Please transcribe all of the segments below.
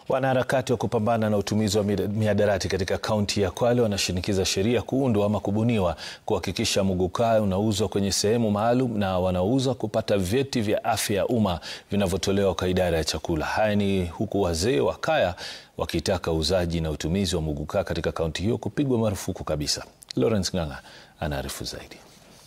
Wanaharakati wa kupambana na utumizi wa mihadarati katika kaunti ya Kwale wanashinikiza sheria kuundwa ama kubuniwa kuhakikisha muguka unauzwa kwenye sehemu maalum na wanaouza kupata vyeti vya afya ya umma vinavyotolewa kwa idara ya chakula. Haya ni huku wazee wa kaya wakitaka uuzaji na utumizi wa muguka katika kaunti hiyo kupigwa marufuku kabisa. Lawrence Ng'ang'a anaarifu zaidi.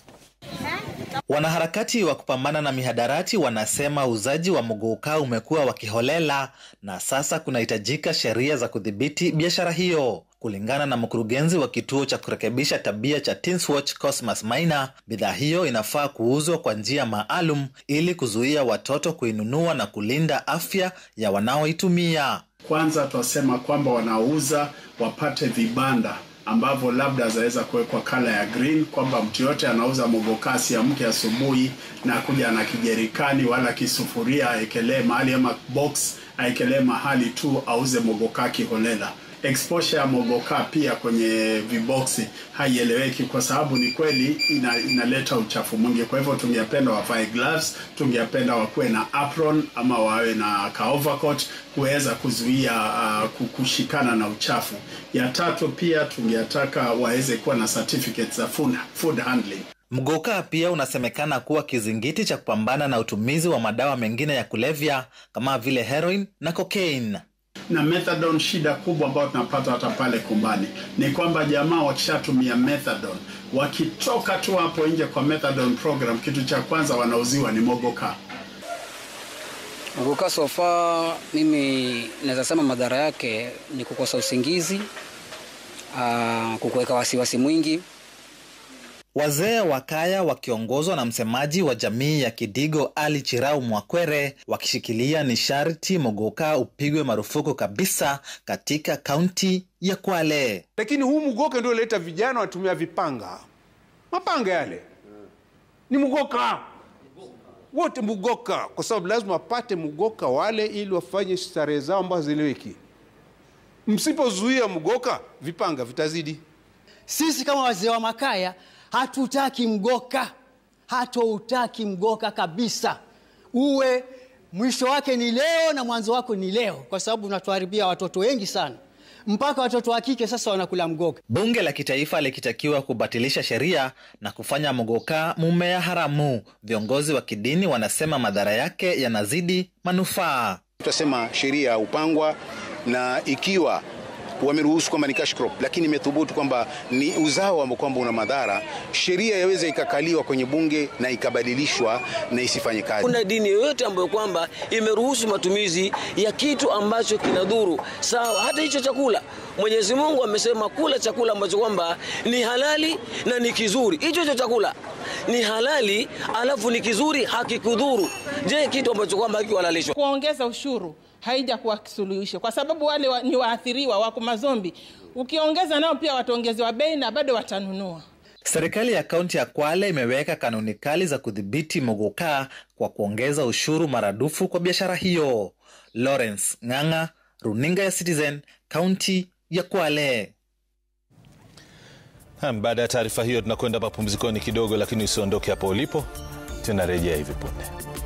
Wanaharakati wa kupambana na mihadarati wanasema uuzaji wa muguka umekuwa wa kiholela na sasa kunahitajika sheria za kudhibiti biashara hiyo. Kulingana na mkurugenzi wa kituo cha kurekebisha tabia cha Teens Watch Cosmas Maina, bidhaa hiyo inafaa kuuzwa kwa njia maalum ili kuzuia watoto kuinunua na kulinda afya ya wanaoitumia. Kwanza twasema kwamba wanaouza wapate vibanda ambavyo labda zaweza kuwekwa kala ya green, kwamba mtu yote anauza mogokasi amke asubuhi na kuja na kijerikani wala kisufuria aekelee mahali ama box aekelee mahali tu auze mogoka kiholela. Exposure ya mogoka pia kwenye viboksi haieleweki, kwa sababu ni kweli ina, inaleta uchafu mwingi. Kwa hivyo tungependa wavae gloves, tungependa wakuwe na apron ama wawe na ka overcoat kuweza kuzuia uh, kushikana na uchafu. Ya tatu pia tungetaka waweze kuwa na certificates za food, food handling. Mgoka pia unasemekana kuwa kizingiti cha kupambana na utumizi wa madawa mengine ya kulevya kama vile heroin na cocaine na methadone. Shida kubwa ambayo tunapata hata pale kumbani ni kwamba jamaa wakishatumia methadone, wakitoka tu hapo nje kwa methadone program, kitu cha kwanza wanauziwa ni mogoka. Mogoka sofa, mimi naweza sema madhara yake ni kukosa usingizi, kukuweka wasiwasi mwingi. Wazee wa kaya wakiongozwa na msemaji wa jamii ya Kidigo Ali Chirau Mwakwere wakishikilia ni sharti mogoka upigwe marufuku kabisa katika kaunti ya Kwale. Lakini huu mgoka ndio leta vijana watumia vipanga, mapanga yale ni mgoka wote, mgoka kwa sababu lazima wapate mgoka wale ili wafanye starehe zao ambazo ziliweki. Msipozuia mgoka, vipanga vitazidi. Sisi kama wazee wa makaya hatutaki mgoka, hatoutaki mgoka kabisa. Uwe mwisho wake ni leo na mwanzo wako ni leo, kwa sababu unatuharibia watoto wengi sana, mpaka watoto wa kike sasa wanakula mgoka. Bunge la kitaifa likitakiwa kubatilisha sheria na kufanya mgoka mumea haramu. Viongozi wa kidini wanasema madhara yake yanazidi manufaa. Tutasema sheria upangwa na ikiwa wameruhusu kwamba ni cash crop, lakini imethubutu kwamba ni uzao ambao kwamba una madhara, sheria yaweza ikakaliwa kwenye bunge na ikabadilishwa na isifanye kazi. Kuna dini yoyote ambayo kwamba imeruhusu matumizi ya kitu ambacho kinadhuru? Sawa, hata hicho chakula Mwenyezi Mungu amesema kula chakula ambacho kwamba ni halali na ni kizuri. Hicho hicho chakula ni halali alafu ni kizuri, hakikudhuru. Je, kitu ambacho kwamba hakihalalishwa? Kuongeza ushuru haija kuwa suluhisho, kwa sababu wale wa, ni waathiriwa wako mazombi. Ukiongeza nao pia wataongezewa bei na bado watanunua. Serikali ya kaunti ya Kwale imeweka kanuni kali za kudhibiti mogoka kwa kuongeza ushuru maradufu kwa biashara hiyo. Lawrence Ng'ang'a, runinga ya Citizen, kaunti ya Kwale. Baada ya taarifa hiyo, tunakwenda mapumzikoni kidogo, lakini usiondoke hapo ulipo, tunarejea hivi punde.